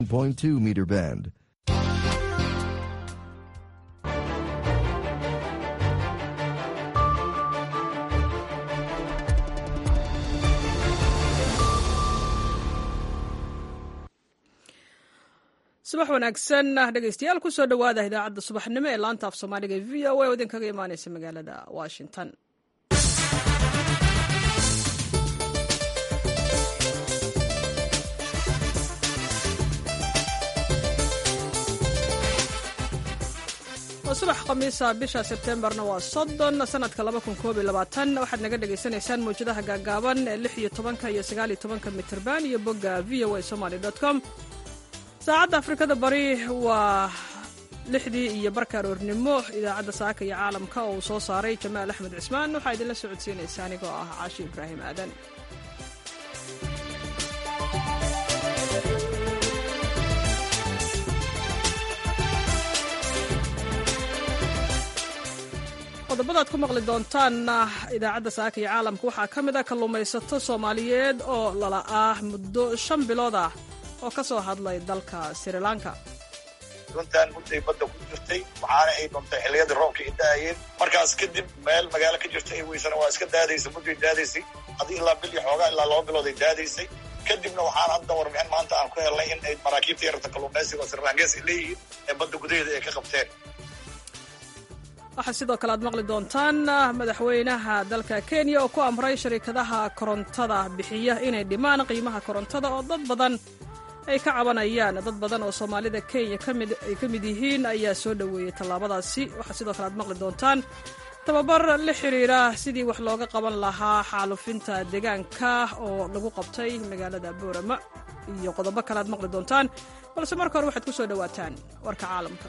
0.2 meter band. subax wanaagsan dhegeystayaal kusoo dhowaada idaacadda subaxnimo ee laanta af soomaaliga e v o a oo idinkaga imaaneysa magaalada washington waa subax khamiisa bisha sebtembarna waa soddon sanadka waxaad naga dhagaysanaysaan mawjadaha gaagaaban ee lix iyo tobanka iyo sagaal iyo tobanka mitrban iyo bogga v o a somaly com saacadda afrikada bari waa lixdii iyo barka aroornimo idaacadda saaka iyo caalamka oo uu soo saaray jamaal axmed cismaan waxaa idinla socodsiinaysa anigoo ah caashi ibraahim aadan qodobadaad ku maqli doontaan idaacadda saaka iyo caalamka waxaa ka mid ah kalluumaysato soomaaliyeed oo lala ah muddo shan bilood ah oo ka soo hadlay dalka srilanka runtan mudday badda ku jirtay waxaana ay dhuntay xilliyadii roobka ay da'ayeen markaas kadib meel magaalo ka jirta ay weysana waa iska daadaysa mudday daadaysay adi ilaa bil iyo xoogaa ilaa laba bilood ay daadaysay kadibna waxaan hadda warbixin maanta aan ku helnay in ay maraakiibta yararta kalluumaysiga oo srilankees ay leeyihiin ee badda gudaheeda ay ka qabteen waxaa sidoo kale aad maqli doontaan madaxweynaha dalka kenya oo ku amray sharikadaha korontada bixiya inay dhimaan qiimaha korontada oo dad badan ay ka cabanayaan dad badan oo soomaalida kenya ay ka mid yihiin ayaa soo dhoweeyey tallaabadaasi waxaa sidoo kale aad maqli doontaan tababar la xiriira sidii wax looga qaban lahaa xaalufinta deegaanka oo lagu qabtay magaalada boorama iyo qodobo kale aad maqli doontaan balse marka hore waxaad ku soo dhowaataan warka caalamka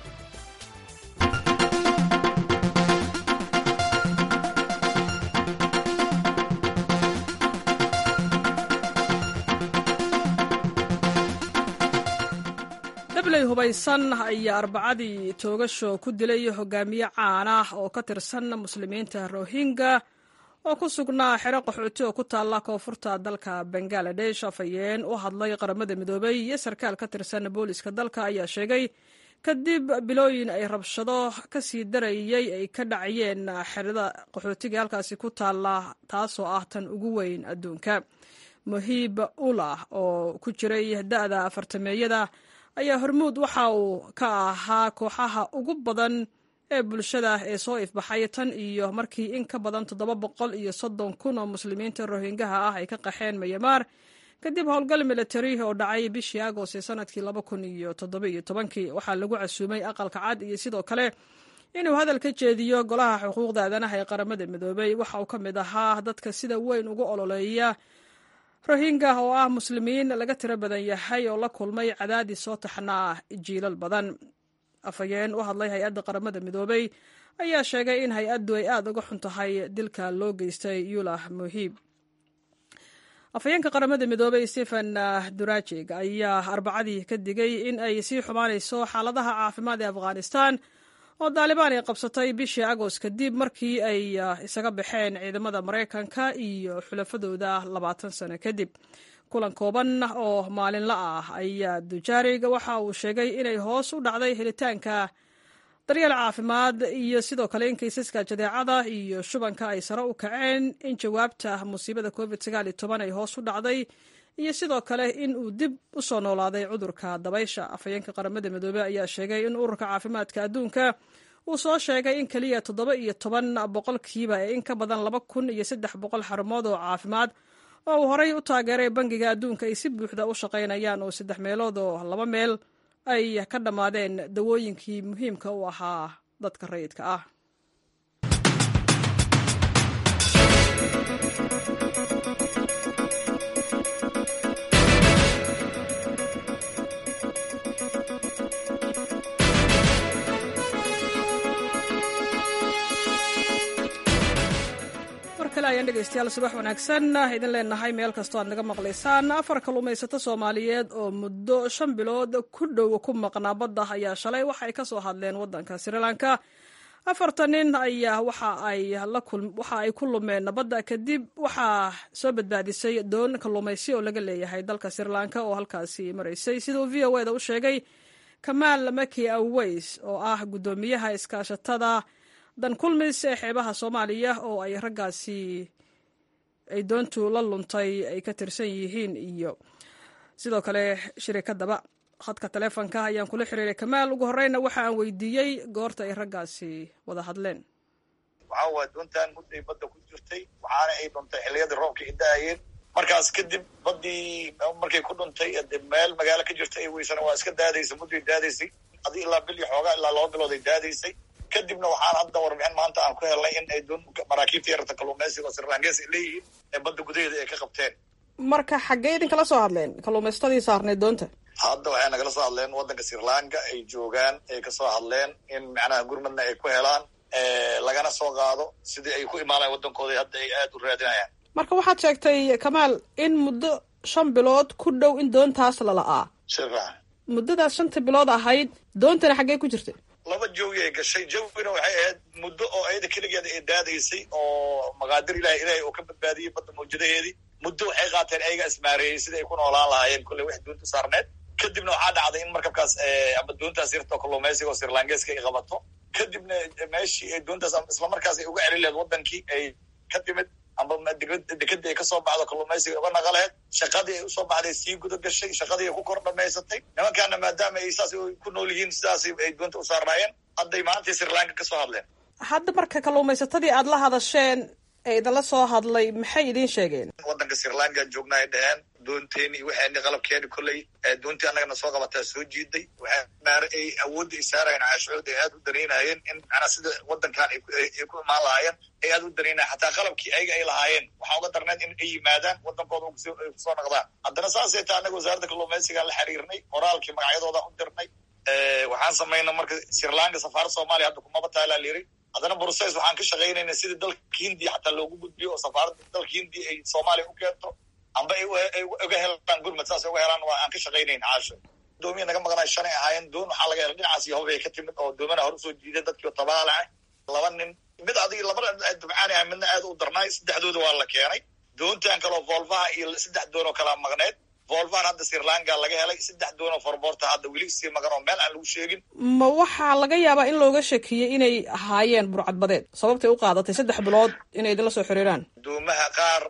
dabley hubaysan ayaa arbacadii toogasho ku dilay hogaamiye caan ah oo ka tirsan muslimiinta rohingya oo ku sugnaa xero qaxooti oo ku taalla koonfurta dalka bangaladesh afhayeen u hadlay qaramada midoobay iyo sarkaal ka tirsan booliska dalka ayaa sheegay kadib bilooyin ay rabshado ka sii darayay ay ka dhacayeen xerada qaxootiga halkaasi ku taalla taasoo ah tan ugu weyn adduunka muhiib ulah oo ku jiray da'da afartameeyada ayaa hormuud waxa uu ka ahaa kooxaha ugu badan ee bulshada ee soo ifbaxay tan iyo markii in ka badan toddoba boqol iyo soddon kun oo muslimiinta rohingaha ah ay ka qaxeen mayamaar kadib howlgal militari oo dhacay bishii agost ee sanadkii laba kun iyo toddobiiyo tobankii waxaa lagu casuumay aqalka cad iyo sidoo kale inuu hadal ka jeediyo golaha xuquuqda aadanaha ee qaramada midoobay waxa uu ka mid ahaa dadka sida weyn ugu ololeeya rohingya oo ah muslimiin laga tiro badan yahay oo la kulmay cadaadis soo taxnaa jiilal badan afhayeen u hadlay hay-adda qaramada midoobay ayaa sheegay in hay-addu ay aada uga xun tahay dilka loo geystay yulah muhiib afhayeenka qaramada midoobay stephen durajig ayaa arbacadii ka digay in ay sii xumaanayso xaaladaha caafimaad ee afghanistan oo daalibaan ay qabsatay bishii agost kadib markii ay isaga baxeen ciidamada maraykanka iyo xulafadooda labaatan sano kadib kulan kooban oo maalinla ah ayaa dujarig waxa uu sheegay inay hoos u dhacday helitaanka daryeel caafimaad iyo sidoo kale in kaysaska jadeecada iyo shubanka ay sare u kaceen in jawaabta musiibada covid ay hoos u dhacday iyo sidoo kale in uu dib u soo noolaaday cudurka dabaysha afhayeenka qaramada midoobey ayaa sheegay in ururka caafimaadka adduunka uu soo sheegay in keliya toddoba iyo toban boqolkiiba ee in ka badan laba kun iyo saddex boqol xarumood oo caafimaad oo uu horey u taageeray bangiga adduunka ay si buuxda u shaqaynayaan oo saddex meelood oo laba meel ay ka dhammaadeen dawooyinkii muhiimka u ahaa dadka rayidka ah ayaan dhegeystayaal subax wanaagsan idin leenahay meel kastoo aad naga maqlaysaan afar kalluumaysato soomaaliyeed oo muddo shan bilood ku dhow ku maqnaa badda ayaa shalay waxay ka soo hadleen waddanka srilanka afartan nin ayaa waxa ay waxa ay ku lumeen nabadda kadib waxaa soo badbaadisay doon kalluumaysi oo laga leeyahay dalka sri lanka oo halkaasi maraysay sida uu v o eda u sheegay kamaal maki aweys oo ah guddoomiyaha iskaashatada dan kulmis ee xeebaha soomaaliya oo ay raggaasi ay doontu la luntay ay ka tirsan yihiin iyo sidoo kale shirikadaba khadka taleefonka ayaan kula xiriiray kamaal ugu horeyna waxa aan weydiiyey goorta ay raggaasi wada hadleen waxaa waay doontan mudday badda ku jirtay waxaana ay dhuntay xilliyadii roobka ay da-ayeen markaas kadib baddii markay ku dhuntay de meel magaalo ka jirta ay weysana waa iska daadaysay mudday daadaysay adi ilaa bil iyo xoogaa ilaa laba bilood ay daadaysay kadibna waxaan hadda warbixin maanta aan ku helnay in ay doon maraakiibta yararta kalluumaysiga oo sirlangees ay leeyihiin ee badda gudaheeda ay ka qabteen marka xaggee idinkala soo hadleen kalluumaystadii saarneed doonta hadda waxay nagala soo hadleen waddanka sri lanka ay joogaan ay kasoo hadleen in macnaha gurmadna ay ku helaan lagana soo qaado sidii ay ku imaanayan waddankooda hadda ay aada u raadinayaan marka waxaad sheegtay kamaal in muddo shan bilood ku dhow in doontaas lala'aa shira muddadaas shanta bilood ahayd doontana xaggee ku jirtay laba jawi ay gashay jawina waxay ahayd muddo oo ayada keligeeda ay daadaysay oo maqaadir ilahi ilahay oo ka badbaadiyey badda mawjadaheedii muddo waxay qaateen ayaga ismaareeyey sidai ay ku noolaan lahaayeen kolley wax doonta saarneed kadibna waxaa dhacday in markabkaas ama doontaas yartoo kalluumaysiga oo sirlangeeska ay qabato kadibna meeshii ay doontaas islamarkaas ay uga celin laheed waddankii ay ka timid amba dekadii ay kasoo baxdo kalluumaysiga uga naqaleed shaqadii ay usoo baxday sii guda gashay shaqadii ay ku kor dhamaysatay nimankaana maadaama ay saas ku nool yihiin sidaas ay doonta u saarnaayeen hadday maantay sri lanka kasoo hadleen hadda marka kalluumaysatadii aada la hadasheen ee idinla soo hadlay maxay idiin sheegeen waddanka sri lanka joogna ay dhaheen doonteeni iyo waxayni qalabkeeni kolley doontii annagana soo qabataa soo jiiday waxay maar ay awoodda ay saarayeen caashood ay aada u danaynayeen in macnaa sida waddankan ay ku imaan lahaayeen ay aada u danaynayen xataa qalabkii ayaga ay lahaayeen waxaa uga darneed in ay yimaadaan waddankooda ay kusoo naqdaan haddana saasay taa annaga wasaaradda kalluumaysigaan la xiriirnay qoraalkii magacyadoodan u dirnay waxaan samaynay marka sri lanka safaarad soomaaliya hadda kumaba taalaa layiri haddana bruces waxaan ka shaqaynayna sidii dalka hindiya xataa loogu gudbiyo oo safaaradda dalka hindiya ay soomaaliya u keento amba ay uga helaan gurmad saas uga helaan waa aan ka shaqaynayn caasho doomiya naga maqnaa shanay ahaayeen doon waxaa laga helay dhinacaas iyo hobay ka timid oo doomana hore usoo jiiday dadkii oo tabaalaca laba nin mid adigi laba dabcaani ah midna aad u darnaay saddexdooda waa la keenay doontan kaleo volvaha iyo saddex doon oo kalaa maqneed volvan hadda sri lanka laga helay saddex doon oo forboorta hadda weli sii maqan oo meel aan lagu sheegin ma waxaa laga yaabaa in looga shakiyey inay ahaayeen burcadbadeed sababtay u qaadatay saddex bilood inay idinla soo xiriiraan doomaha qaar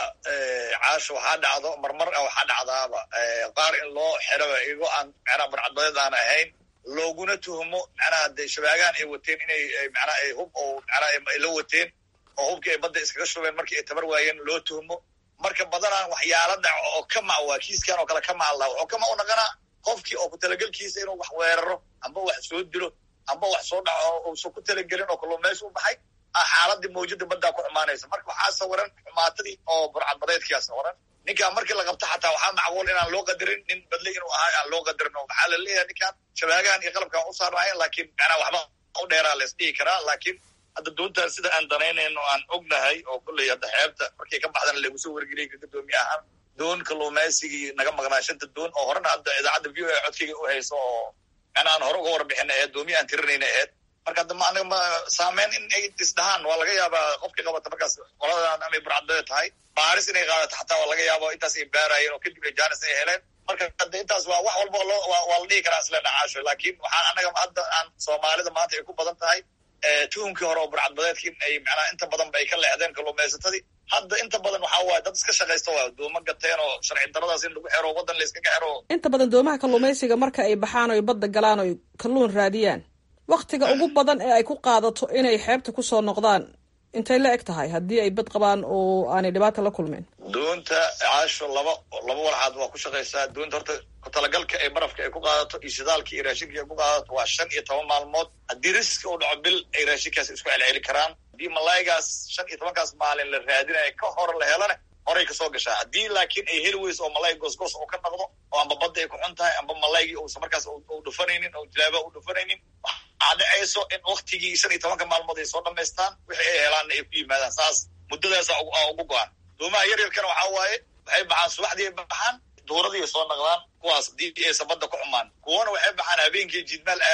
caasho waxaa dhacdo marmar waxaa dhacdaaba qaar in loo xiraba igo aan macnaha burcadbadeed aan ahayn looguna tuhmo macnaha de shabaagaan ay wateen inay macnaha ay hub oo macnaha ay la wateen oo hubkii ay badda iskaga shubeen markii ay tabar waayeen loo tuhmo marka badanaan waxyaala dhaco oo ka mac waa kiiskan oo kale ka macallaa wuxuu ka mac u naqanaa qofkii oo ku talagelkiisa inuu wax weeraro amba wax soo dilo amba wax soo dhaco uusan ku talagelin oo kalluumaysi u baxay xaaladii mawjada baddaa ku xumaanaysa marka waxaa sawiran xumaatadii oo burcadbadeedkiyaa sawiran ninkaan markii la qabto xataa waxaa macquul inaan loo qadarin nin badle inuu ahay aan loo qadarin oo maxaa la leeyahay ninkaan shabaagahan iyo qalabkaan u saarnahayn laakiin macnaa waxba u dheeraa la isdhihi karaa laakiin hadda doontaan sida aan danaynayno aan ognahay oo kolley hadda xeebta markay ka baxdana lagu soo wargeliyay ka gadoomiye ahaan doon kalluumaysigii naga maqnaa shanta doon oo horena hadda idaacadda v o a codkayga u hayso oo macna aan hore uga warbixina aheed doomiye aan tirinayna aheed marka hadda ma aniga ma saameyn in ay isdhahaan waa laga yaabaa qofkii qabata markaas qoladan amay burcadbade tahay baaris inay qaadato xataa waa laga yaaba intaas ay baarayeen oo kadib ay jaanis ay heleen marka hadda intaas waa wax walba loo waa la dhihi karaa isleena caasho laakiin waxaan annaga hadda aan soomaalida maanta ay ku badan tahay tuhunkii hore oo burcadbadeedki in ay macnaha inta badan ba ay ka leexdeen kalluumaysatadii hadda inta badan waxaa waaye dad iska shaqaysta waa dooma gateen oo sharci daradaas in lagu xero waddan la iskaga xero inta badan doomaha kalluumaysiga marka ay baxaan oy badda galaan oy kalluun raadiyaan waktiga ugu badan ee ay ku qaadato inay xeebta kusoo noqdaan intay la eg tahay haddii ay bad qabaan oo aanay dhibaata la kulmeen doonta caasho laba laba walxaad waa ku shaqaysaa doonta horta kutalagalka ay barafka ay ku qaadato iyo shidaalka iyo raashinka ay ku qaadato waa shan iyo toban maalmood haddii riski uu dhaco bil ay raashinkaas isku celceli karaan haddii malaygaas shan iyo tobankaas maalin la raadinaya ka hor la helana horay kasoo gashaa haddii laakiin ay heli weyso oo malay goosgoos uu ka noqdo oo amba badda ay ku xun tahay amba malaygii uusa markaas u dhufanaynin oo jilaaba u dhufanaynin waxaa dhacayso in waktigii shan iyo tobanka maalmood ay soo dhamaystaan wixii ay helaanna ay ku yimaadaan saas muddadaasa ugu go-an doomaha yar yarkana waxaa waaye waxay baxaan subaxdii ay baxaan duuradii ay soo naqdaan kuwaas haddii aysa badda ku xumaan kuwana waxay baxaan habeenkii jidmaal aadaan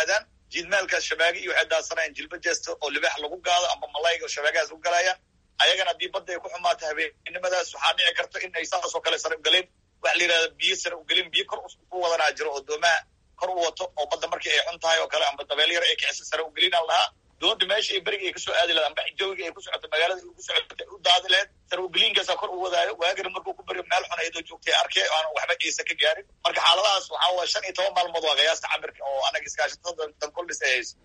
jiidmaalkaas shabaagi iyo waxay daadsanayaan jilba jeesta oo libaax lagu gaado amba malayga oo shabaagahaas u galayaan ayagana haddii badda ay ku xumaato habeennimadaas waxaa dhici karta in ay saasoo kale sare ugeleen waxa la yidhahda biyo sare ugelin biyo kor u wadanaa jiro oo doomaha kor u wato oo badda markii ay xun tahay oo kale amba dabeel yar ay kicisa sare ugelinaan lahaa doonta meesha ay beriga ay kasoo aadi lahayd amba jawiga ay ku socoto magaalada ay ku socoto u daadi lahayd sare ugeliinkaasaa kor u wadaayo waagana markuu ku baryo meel xun ayadoo joogtay arkay aanan waxba ciisa ka gaarin marka xaaladahaas waxaa waye shan iyo toban maalmood waa qiyaasta camirka oo anaga iskaashatada dankoldhis ay hayso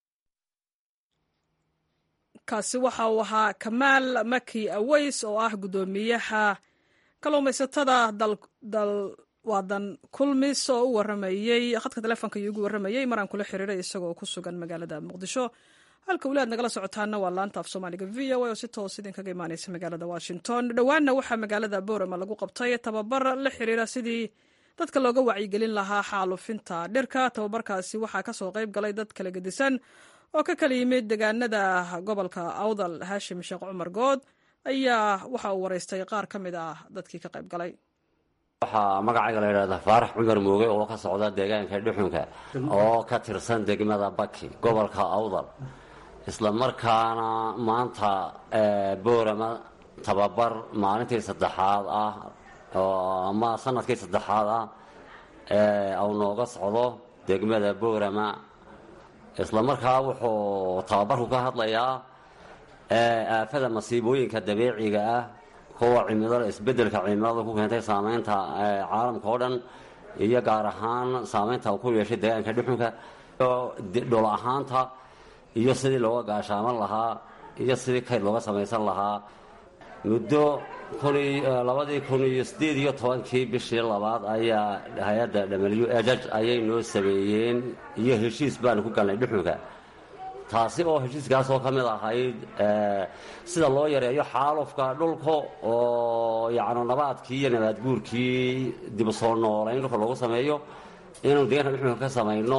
kaasi waxa uu ahaa kamaal maki aweys oo ah guddoomiyaha kalluumaysatada dalwadan kulmis oo u waramayey khadka telefoonka iyo ugu waramayey maraan kula xiriiray isagoo ku sugan magaalada muqdisho halka weli aad nagala socotaana waa laanta af soomaaliga v o a oo si toos idinkaga imaaneysa magaalada washington dhowaanna waxaa magaalada boorama lagu qabtay tababar la xiriira sidii dadka looga wacyigelin lahaa xaalufinta dhirka tababarkaasi waxaa kasoo qayb galay dad kala gedisan oo ka kala yimid deegaanada gobolka awdal haashim sheekh cumar good ayaa waxa uu waraystay qaar ka mid ah dadkii ka qayb galay waxaa magacayga la yidhahdaa faarax cumar mooge oo ka socda deegaanka dhuxunka oo ka tirsan degmada baki gobolka awdal isla markaana maanta boorama tababar maalintii saddexaad ah ama sanadkii saddexaad ah au nooga socdo degmada boorama isla markaa wuxuu tababarku ka hadlayaa aafada masiibooyinka dabiiciga ah kuwa cimilada isbedelka cimilada ku keentay saameynta caalamka oo dhan iyo gaar ahaan saameynta ku yeeshay deegaanka dhuxunka dhul ahaanta iyo sidii looga gaashaaman lahaa iyo sidii kayd looga samaysan lahaa muddo labadii kun iyo sideed iyo tobankii bishii labaad ayaa hay-adda w ejaj ayay noo sameeyeen iyo heshiis baanu ku galnay dhuxunka taasi oo heshiiskaasoo ka mid ahayd sida loo yareeyo xaalufka dhulka oo yacni nabaadkii iyo nabaad guurkii dib u soo noolayn dhulka loogu sameeyo inaynu deegaanka dhuxunka ka samayno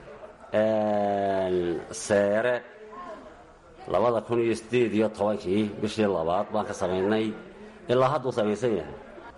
seere labada kun iyo sideed iyo tobankii bishii labaad baan ka samaynay ilaa hadduu samaysan yahay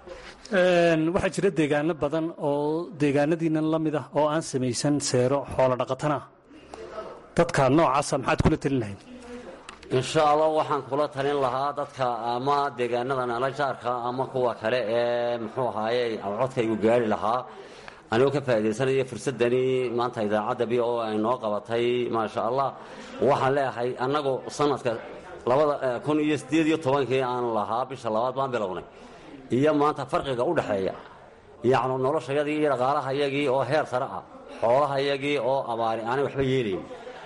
waxaa jira deegaano badan oo deegaanadiinan la mid ah oo aan samaysan seero xoolo dhaqatana dadka noocaasa maxaad kula talin lahayd insha allah waxaan kula talin lahaa dadka ama deegaanada nala jaarka ama kuwa kale ee muxuu ahaaye codkaygu gaari lahaa anigoo ka faaidaysanaya fursadani maanta idaacadda b o ay noo qabatay maasha allah waxaan leeyahay annagu sanadka labada kun iyo sideed iyo tobankii aan lahaa bisha labaad baan bilownay iyo maanta farqiga u dhexeeya yacnu noloshayadii iyo dhaqaalahayagii oo heer sare ah xoolahayagii oo abaari aanay waxba yeelayn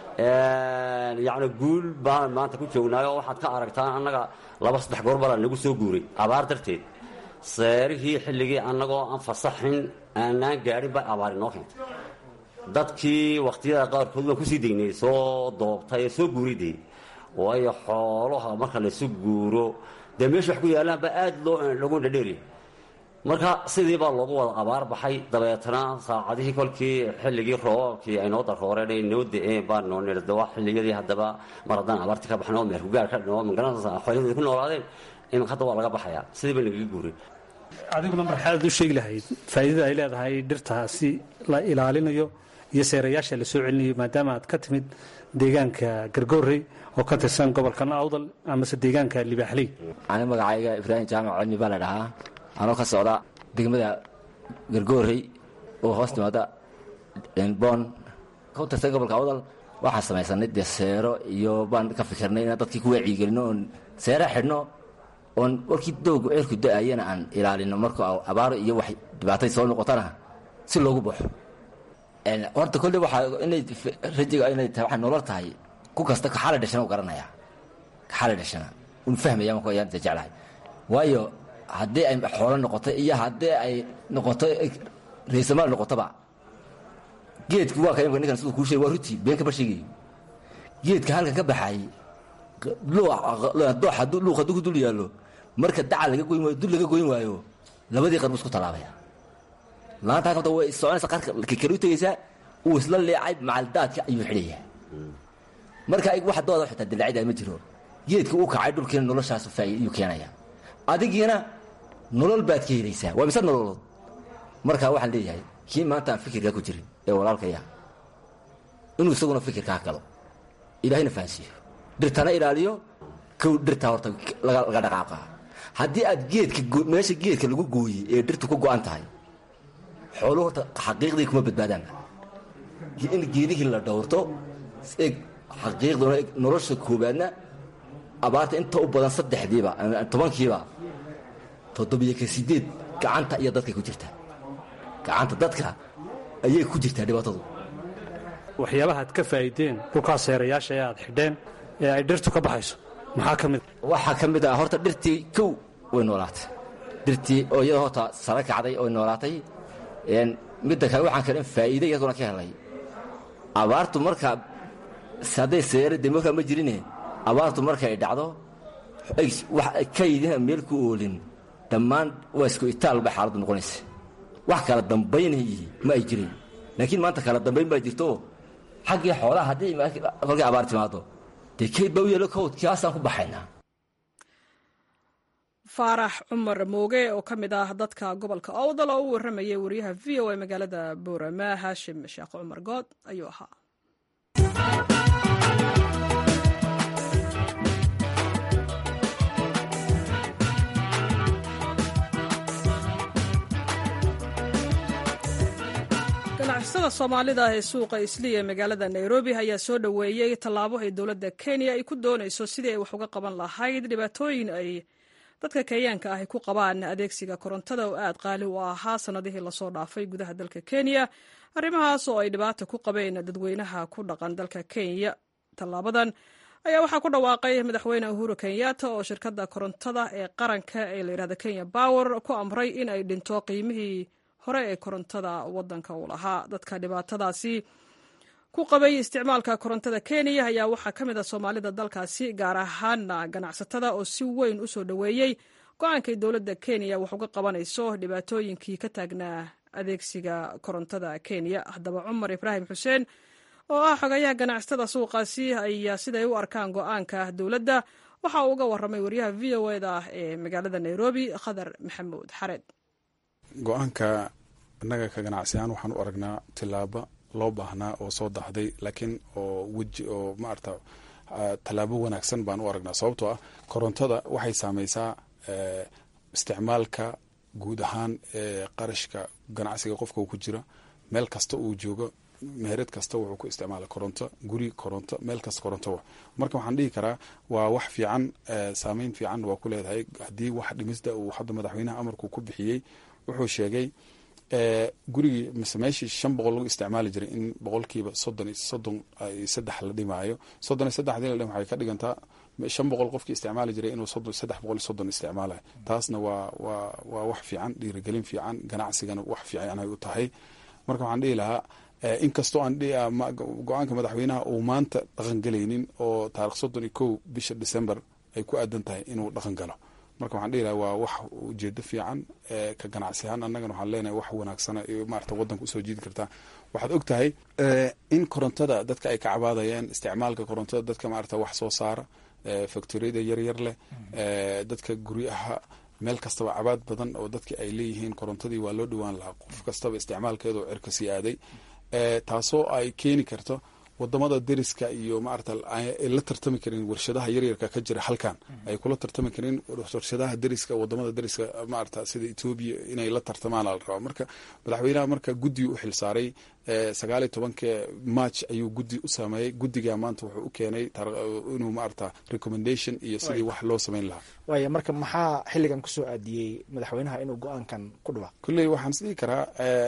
yacni guul baan maanta ku joognaayo waxaad ka aragtaan annaga laba saddex goor bala nagu soo guuray abaar darteed seerihii xilligii annagoo aan fasaxin aanaan gaadhin baa abaari noo keentay dadkii wakhtiyada qaarkood waan kusii degnay soo doobtay ee soo guuridee waayo xoolaha marka laysu guuro dee meesha wax ku yaallaanba aad loo lagu dhadheeriya marka sidii baa loogu wada abaar baxay dabeetana saacadihii kolkii xilligii roobabkii ay noo darooreen ay noo da-een baa noo nirda waa xilliyadii haddaba mar haddaan abaarti ka baxno meerkugaar ka dhino magaranaysa xoolahooda ku noolaadeen iminka hadda waa laga baxayaa sidii baa nagaga guuray adiguna marxaad u sheegi lahayd faa'iidada ay leedahay dhirtaasi la ilaalinayo iyo seerayaasha la soo celinayo maadaama aad ka timid deegaanka gargoorey oo ka tirsan gobolkan awdal amase deegaanka libaaxley ani magacayga ibraahim jaamac cilmi baa la dhahaa anoo ka socda degmada gargoorey oo hoos timaada boon ka tirsan gobolka awdal waxaan samaysanay dee seero iyo baan ka fikirnay inaan dadkii ku wacyigelino oon seera xidhno oon warkii dowga ceerku da-ayana aan ilaalino marka abaaro iyo wax dhibaatay soo noqotana si loogu baxo horta kolle waxaa inay rajiga inay tahay waxay nolol tahay ku kasta kaxaala dhashana u garanaya kaxaala dhashana un fahmaya marka ayaan jeclahay waayo haddii ay xoolo noqoto iyo haddii ay noqoto raysamaal noqotoba geedki waa ka ninkan siduu kuu sheegay waa ruti been kama sheegayo geedka halkan ka baxay doox hadduu luuq hadduu ku dul yaallo marka dacal laga goyn waayo dul laga goyn waayo labadii qarbu isku tallaabaya laanta halkan way soconaysa qarka kale u tegaysaa uu isla leecay macaldaadka ayuu xidhayaa marka wax dooda xitaa dilaacida ma jiro geedka uu kacay dhulkiina noloshaas faa'iidayuu keenaya adigiina nolol baad ka helaysaa waa mise nololood marka waxaan leeyahay kii maanta aan fikirkaa ku jirin ee walaalkaya inuu isaguna fikirkaa galo ilaahayna fahansiiyo dhirtana ilaaliyo kow dhirtaa horta laga dhaqaaqa haddii aad geedka meesha geedka lagu gooyey ee dhirtu ku go'an tahay xooluhu horta xaqiiqdii kuma badbaadaan in geedihii la dhowrto eg xaqiiqduna eg nolosha koobaadna abaarta inta u badan saddexdiiba tobankiiba toddobiyo ka sideed gacanta iyo dadkay ku jirtaa gacanta dadka ayay ku jirtaa dhibaatadu waxyaabaha ad ka faa'iideen dhulkaa seerayaasha ee aad xidheen ee ay dhirtu ka baxayso maxaa ka mid waxaa ka mid ah horta dhirtii kow way noolaatay dhirtii oo iyada horta sara kacday oy noolaatay midda kale waxaan kale in faa'iide iyaduna ka helay abaartu markaa hadday seera dee markaa ma jirine abaartu markay dhacdo kaydina meel ku oolin dhammaan waa isku itaal bay xaaladdu noqonaysa wax kala dambaynayi ma ay jirin laakiin maanta kala dambayn baa jirto xaggii xoolaha haddii kolkay abaar timaado dee kayd baa u yeelo kowd kaasaan ku baxaynaa faarax cumar mooge oo ka mid ah dadka gobolka owdal oo u warramayay wariyaha v o a magaalada boorama haashim sheekh cumar good ayuu ahaa ganacsada soomaalida ee suuqa isliya ee magaalada nairobi ayaa soo dhoweeyey tallaabo ay dowladda kenya ay ku doonayso sidii ay wax uga qaban lahayd dhibaatooyin ay dadka kenyaanka ah ay ku qabaan adeegsiga korontada oo aad qaali u ahaa sannadihii lasoo dhaafay gudaha dalka kenya arrimahaas oo ay dhibaata ku qabeen dadweynaha ku dhaqan dalka kenya tallaabadan ayaa waxaa ku dhawaaqay madaxweyne uhuru kenyatta oo shirkadda korontada ee qaranka ee layidhahda kenya bower ku amray in ay dhinto qiimihii hore ee korontada wadanka uu lahaa dadka dhibaatadaasi ku qabay isticmaalka korontada kenya ayaa waxaa ka mid a soomaalida dalkaasi gaar ahaana ganacsatada oo si weyn u soo dhoweeyey go-aankay dowladda kenya wax uga qabanayso dhibaatooyinkii ka taagnaa adeegsiga korontada kenya haddaba cumar ibraahim xuseen oo ah xogayaha ganacsatada suuqaasi ayaa siday u arkaan go-aanka dowladda waxa uu uga warramay waryaha v o eda ee magaalada nairobi khadar maxamuud xareed go-aanka innaga ka ganacsiyaan waxaan u aragnaa tilaabo loo baahnaa oo soo daxday laakiin oo weji oo maarata tallaabo wanaagsan baan u aragnaa sababtoo ah korontada waxay saameysaa isticmaalka guud ahaan ee qarashka ganacsiga qofka ku jira meel kasta uu joogo meherad kasta wuxuu ku isticmaala koronto guri koronto meel kasta koronto marka waxaan dhihi karaa waa wax fiican saameyn fiican waa ku leedahay haddii wax dhimista uu hadda madaxweynaha amarku ku bixiyey wuxuu sheegay gurigii mise meeshii shan boqol lagu isticmaali jiray in boqolkiiba soddon iyo soddon iyo saddex la dhimaayo soddon iyo saddex hadii la dhim waxay ka dhigantaa shan boqol qofkii isticmaali jiray inuu soddon saddex boqol iyo soddon isticmaalayo taasna waa waa waa wax fiican dhiirigelin fiican ganacsigana wax fiican ay u tahay marka waxaan dhihi lahaa inkastoo aan go-aanka madaxweynaha uu maanta dhaqangelaynin oo taarikh soddon iyo kow bisha december ay ku aadan tahay inuu dhaqan galo marka waxaan dhihi lahaa waa wax ujeedo fiican ka ganacsi ahaan annagana waxaan leenahay wax wanaagsana iyo maarata waddanka usoo jiidi kartaa waxaad og tahay in korontada dadka ay ka cabaadayeen isticmaalka korontada dadka maarata wax soo saara factoriyada yaryar leh dadka guryaha meel kastaba cabaad badan oo dadki ay leeyihiin korontadii waa loo dhowaan lahaa qof kastaba isticmaalkeedu cirka sii aaday taasoo ay keeni karto wadamada deriska iyo maarata ay la tartami karin warshadaha yaryarka ka jira halkan ay kula tartami karin warshadaha deriska wadamada deriska maarata sida etoobiya inay la tartamaan la rabaa marka madaxweynaha marka guddi u xilsaaray sagaal iyo tobanka march ayuu guddi u sameeyey guddiga maanta wuxuu u keenay inuu maarata recommendation iyo sidii wax loo sameyn lahaa waaya marka maxaa xilligan kusoo aadiyey madaxweynaha inuu go-aankan ku dhawaaq kulley waxaan is dhihi karaa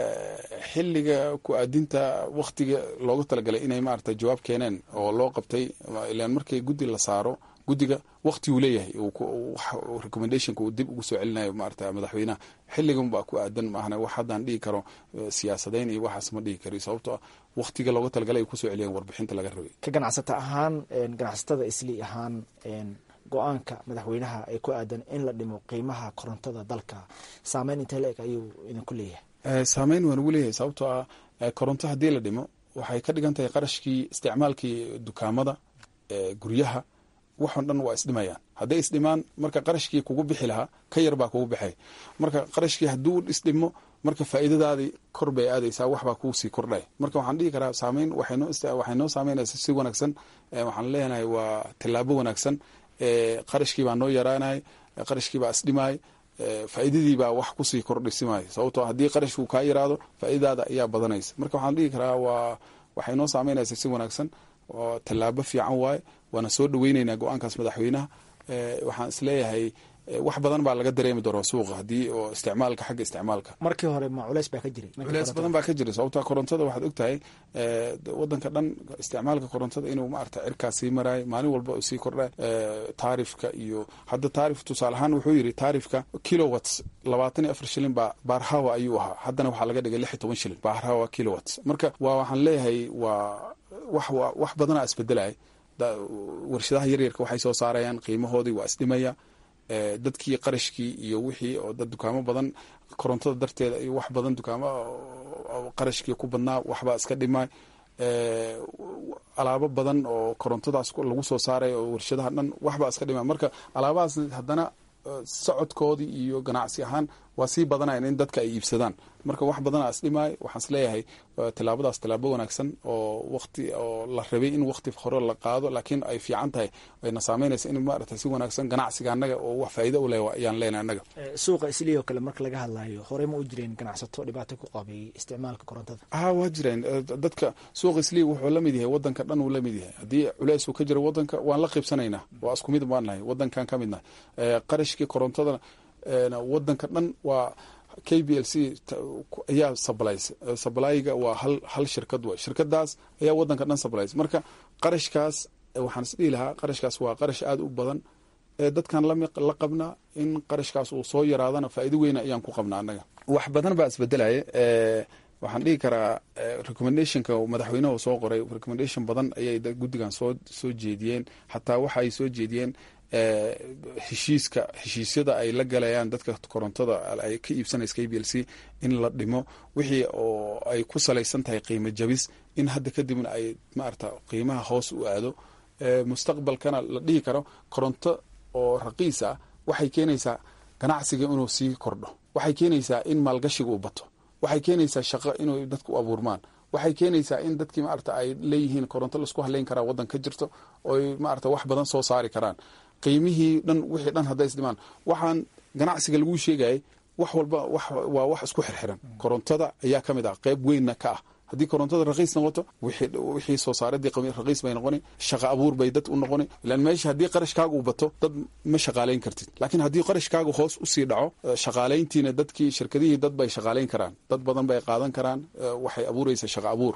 xilliga ku aadinta waktiga loogu talagalay inay maarata jawaab keeneen oo loo qabtay ilaan markii guddi la saaro guddiga wakti uu leeyahay recommendationka uu dib ugu soo celinayo maarata madaxweynaha xilligan baa ku aadan maahna wax haddaan dhihi karo siyaasadayn iyo waxaas ma dhihi karo sababtoo ah waktiga looga talagalay ay kusoo celiyeen warbixinta laga rabay ka ganacsata ahaan ganacsatada isli ahaan go-aanka madaxweynaha ee ku aadan in la dhimo qiimaha korontada dalka saameyn intee la eg ayuu idinku leeyahay saameyn waan ugu leeyahay sababtoo ah koronto haddii la dhimo waxay ka dhigan tahay qarashkii isticmaalkii dukaamada guryaha waxon dhan waa isdhimayaan hadday isdhimaan marka qarashkii kugu bixi lahaa ka yar baa kugu bixay marka qarashkii hadduu isdhimo marka faa'iidadaadii kor bay aadaysaa waxbaa kuu sii kordhay marka waxaan dhihi karaa saameyn waxay noo saameynaysa si wanaagsan waxaan leenahay waa tillaabo wanaagsan qarashkii baa noo yaraanay qarashkii baa isdhimaay faa'iidadii baa wax kusii kordhisimay sababtoo haddii qarashku kaa yaraado faa'iidadaada ayaa badanaysa marka waxaan dhihi karaa waa waxay noo saameynaysa si wanaagsan oo tallaabo fiican waaye waana soo dhaweyneynaa go-aankaas madaxweynaha waxaan isleeyahay wax badan baa laga dareemi doonaa suuqa haddii oo isticmaalka xagga isticmaalka markii hore ma culeys baa ka jiray culeys badan baa ka jira sababtaa korontada waxaad ogtahay wadanka dhan isticmaalka korontada inuu maarata cirkaas sii maraayo maalin walba sii kordha taarifka iyo hadda taarif tusaale ahaan wuxuu yiri taarifka kilowatts labaatan iyo afar shilin baa baarhawa ayuu ahaa haddana waxaa laga dhigay lix iyo toban shilin baarhawa kilowatts marka waa waxaan leeyahay waa wax wax badanaa isbedelaya warshadaha yaryarka waxay soo saarayaan qiimahoodii waa isdhimaya dadkii qarashkii iyo wixii oo dad dukaamo badan korontada darteeda iyo wax badan dukaamo qarashkii ku badnaa waxbaa iska dhimay alaabo badan oo korontadaas lagu soo saaray oo warshadaha dhan waxbaa iska dhimay marka alaabahaas haddana socodkoodii iyo ganacsi ahaan waa sii badanayan in dadka ay iibsadaan marka wax badanaa isdhimaay waxaan isleeyahay tilaabadaas tilaabo wanaagsan oo waqti oo la rabay in waqti hore la qaado laakiin ay fiican tahay ayna saameynaysa in maarata si wanaagsan ganacsiga annaga oo wax faa'iido u leh ayaan leenahay annaga suuqa islii oo kale marka laga hadlayo horey ma u jireen ganacsato dhibaato ku qabay isticmaalka korontada ha waa jireen dadka suuqa islii wuxuu la mid yahay wadanka dhan uu la mid yahay haddii culeys uu ka jiro wadanka waan la qiibsanaynaa waa isku mid baan nahay wadankan ka midnahay qarashkii korontada wadanka dhan waa k b l c ayaa sablays sablayga waa hal hal shirkad way shirkadaas ayaa wadanka dhan sablays marka qarashkaas waxaan is dhihi lahaa qarashkaas waa qarash aada u badan dadkan la qabnaa in qarashkaas uu soo yaraadana faa'iido weyna ayaan ku qabnaa annaga wax badan baa isbedelaya waxaan dhihi karaa recommendationka madaxweynaha soo qoray recommendation badan ayay guddigan soo soo jeediyeen xataa waxa ay soo jeediyeen heshiiska heshiisyada ay la galayaan dadka korontada ay ka iibsanaysa k b l c in la dhimo wixii oo ay ku salaysan tahay qiimo jabis in hadda kadibna ay maarata qiimaha hoos u aado mustaqbalkana la dhihi karo koronto oo raqiis ah waxay keenaysaa ganacsiga inuu sii kordho waxay keenaysaa in maalgashiga uu bato waxay keenaysaa shaqo inuu dadku u abuurmaan waxay keenaysaa in dadkii maarata ay leeyihiin koronto laisku haleyn karaa waddan ka jirto ooy maarata wax badan soo saari karaan qiimihii dhan wixii dhan hadday isdhimaan waxaan ganacsiga laguu sheegayay wax walba waa wax isku xirxiran korontada ayaa ka mid ah qeyb weynna ka ah haddii korontada raqiis noqoto wixii soo saaradii raqiis bay noqoni shaqa abuur bay dad u noqoni ilan meesha haddii qarashkaaga uu bato dad ma shaqaalayn kartid laakiin haddii qarashkaaga hoos usii dhaco shaqaalayntiina dadkii shirkadihii dad bay shaqaalayn karaan dad badan bay qaadan karaan waxay abuuraysa shaqa abuur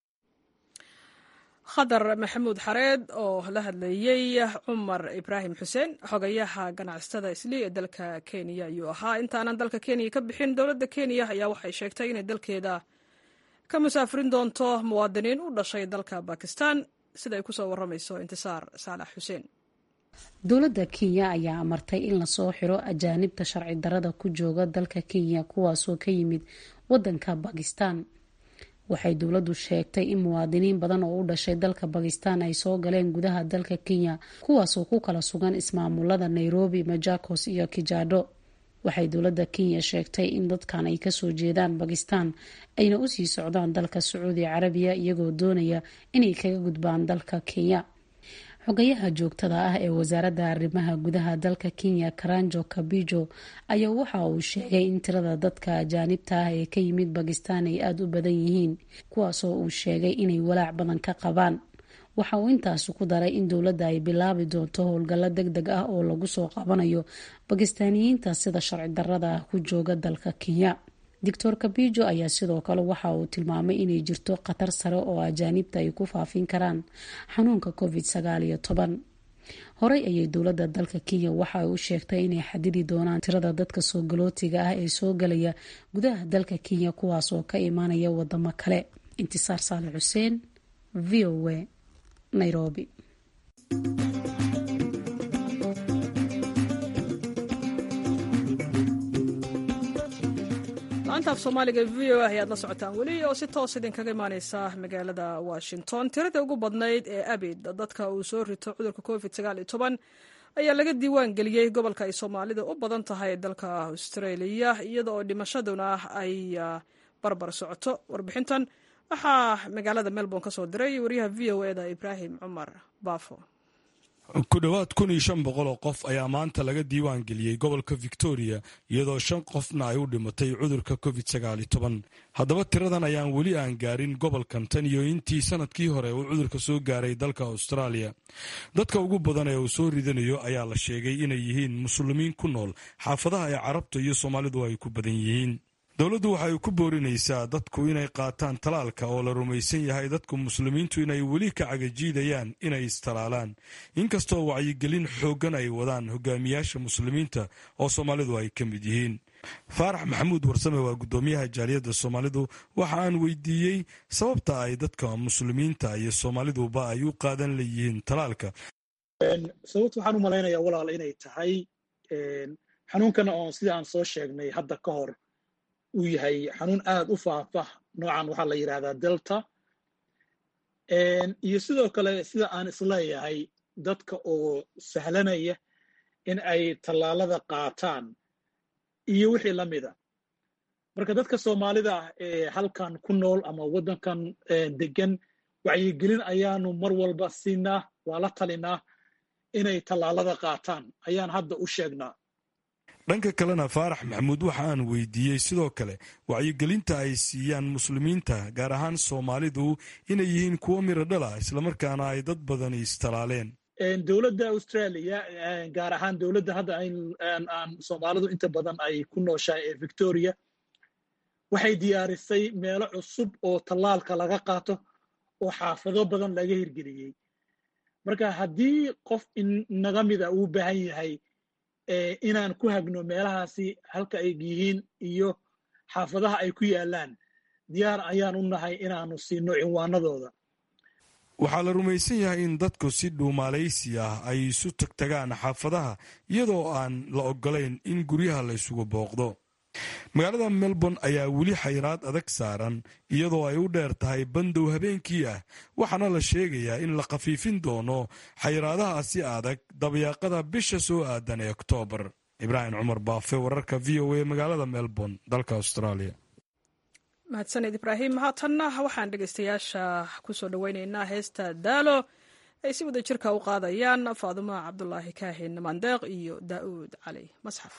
khadar maxamuud xareed oo la hadlayey cumar ibraahim xuseen xogayaha ganacsatada islii ee dalka kenya ayuu ahaa intaanan dalka kenya ka bixin dowladda kenya ayaa waxay sheegtay inay dalkeeda ka musaafirin doonto muwaadiniin u dhashay dalka bakistan sida ay kusoo waramayso intisaar saalax xuseen dowladda kenya ayaa amartay in lasoo xiro ajaanibta sharci darada ku jooga dalka kenya kuwaasoo ka yimid wadanka bakistan waxay dowladdu sheegtay in muwaadiniin badan oo u dhashay dalka bakistan ay soo galeen gudaha dalka kenya kuwaasoo ku kala sugan ismaamulada nairobi majakos iyo kijado waxay dowladda kenya sheegtay in dadkan ay kasoo jeedaan bakistan ayna usii socdaan dalka sacuudi carabiya iyagoo doonaya inay kaga gudbaan dalka kenya xogayaha joogtada ah ee wasaaradda arrimaha gudaha dalka kenya karanjo kabijo ayaa waxa uu sheegay in tirada dadka ajaanibta ah ee ka yimid bakistan ay aada u badan yihiin kuwaasoo uu sheegay inay walaac badan ka qabaan waxa uu intaasi ku daray in dowladda ay bilaabi doonto howlgallo deg deg ah oo lagu soo qabanayo bakistaaniyiinta sida sharci darada ah ku jooga dalka kenya doctor kabijo ayaa sidoo kale waxa uu tilmaamay inay jirto khatar sare oo ajaanibta ay ku faafin karaan xanuunka covid sagaal iyo toban horey ayay dowladda dalka kenya waxa ay u sheegtay inay xadidi doonaan tirada dadka soo galootiga ah ee soo galaya gudaha dalka kenya kuwaas oo ka imaanaya wadamo kale intisaar saale xuseen v o a nairobi maanta af soomaaliga v o a ayaad la socotaan weli oo si toos idinkaga imaaneysa magaalada washington tirada ugu badnayd ee abid dadka uu soo rito cudurka covid ayaa laga diiwaan geliyey gobolka ay soomaalida u badan tahay dalka australia iyada oo dhimashaduna ay barbar socoto warbixintan waxaa magaalada melbourne ka soo diray wariyaha v o eda ibraahim cumar baafo ku dhowaad kun iyo shan boqol oo qof ayaa maanta laga diiwaan geliyey gobolka victoria iyadoo shan qofna ay u dhimatay cudurka covid sagaali toban haddaba tiradan ayaan weli aan gaarin gobolkan tan iyo intii sanadkii hore uu cudurka soo gaaray dalka australia dadka ugu badan ee uu soo ridanayo ayaa la sheegay inay yihiin muslimiin ku nool xaafadaha ay carabta iyo soomaalidu ay ku badan yihiin dowladdu waxay ku boorinaysaa dadku inay qaataan talaalka oo la rumaysan yahay dadku muslimiintu inay weli ka cagajiidayaan inay istalaalaan inkastoo wacyigelin xooggan ay wadaan hogaamiyaasha muslimiinta oo soomaalidu ay ka mid yihiin faarax maxamuud warsame waa guddoomiyaha jaaliyadda soomaalidu waxa aan weydiiyey sababta ay dadka muslimiinta iyo soomaaliduba ay u qaadan leeyihiin talaalka sababta waxaan u malaynayaa walaal inay tahay xanuunkana oon sida aan soo sheegnay hadda ka hor uu yahay xanuun aad u faafah noocan waxaa la yidhahdaa delta iyo sidoo kale sida aan isleeyahay dadka oo sahlanaya in ay tallaalada qaataan iyo wixii la mida marka dadka soomaalida ah ee halkan ku nool ama waddankan degan wacyigelin ayaanu mar walba siinaa waa la talinaa inay tallaalada qaataan ayaan hadda u sheegnaa dhanka kalena faarax maxamuud waxa aan weydiiyey sidoo kale wacyigelinta ay siiyaan muslimiinta gaar ahaan soomaalidu inay yihiin kuwo miro dhala islamarkaana ay dad badani istalaaleen dowladda australia gaar ahaan dowladda hadda aan soomaalidu inta badan ay ku nooshahay ee victoria waxay diyaarisay meelo cusub oo tallaalka laga qaato oo xaafado badan laga hirgeliyey marka haddii qof inaga mida uu baahan yahay inaan ku hagno meelahaasi halka ay yihiin iyo xaafadaha ay ku yaalaan diyaar ayaan u nahay inaanu siino cinwaanadooda waxaa la rumaysan yahay in dadku si dhuumaalaysi ah ay isu tagtagaan xaafadaha iyadoo aan la ogolayn in guryaha la isugu booqdo magaalada melbourne ayaa weli xayraad adag saaran iyadoo ay u dheer tahay bandow habeenkii ah waxaana la sheegayaa in la khafiifin doono xayraadahaasi adag dabyaaqada bisha soo aadan ee oktoobar ibraahim cumar baafe wararka v o a magaalada melbourne dalka australia mahadsaned ibraahim haatanna waxaan dhegeystayaasha kusoo dhoweyneynaa heesta daalo ay si wada jirka u qaadayaan faadumo cabdulaahi kaahin mandeeq iyo daa'uud cali masxaf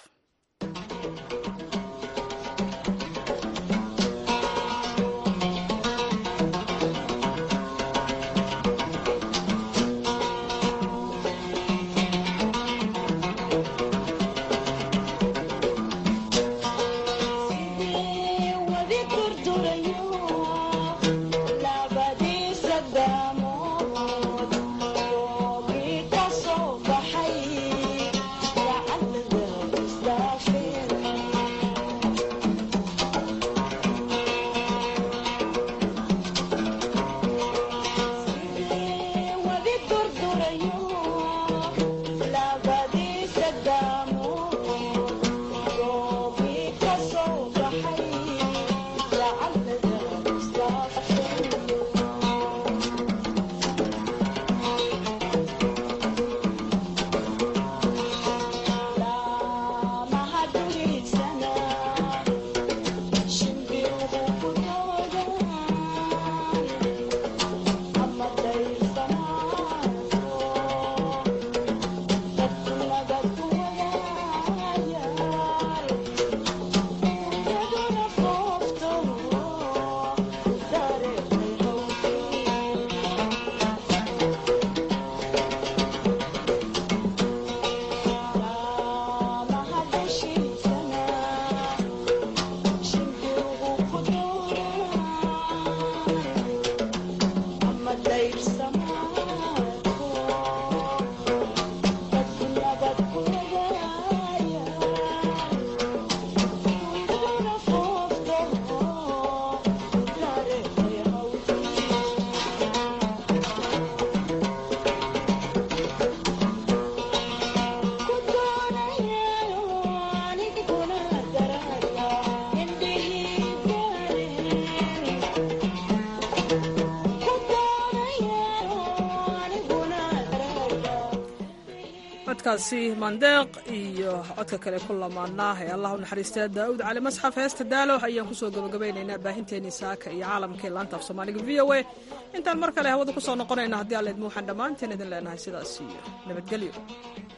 Thank you. codkaasi mandeeq iyo codka kale ku lamaanaa ee allah u naxariistaa daa'uud cali masxaf heesta daalo ayaan kusoo gabagabaynaynaa baahinteenii saaka iyo caalamka ee laanta af soomaaliga v o a intaan mar kale hawada kusoo noqonayna haddii alleedma waxaan dhammaanteen idin leenahay sidaas iyo nabadgelyo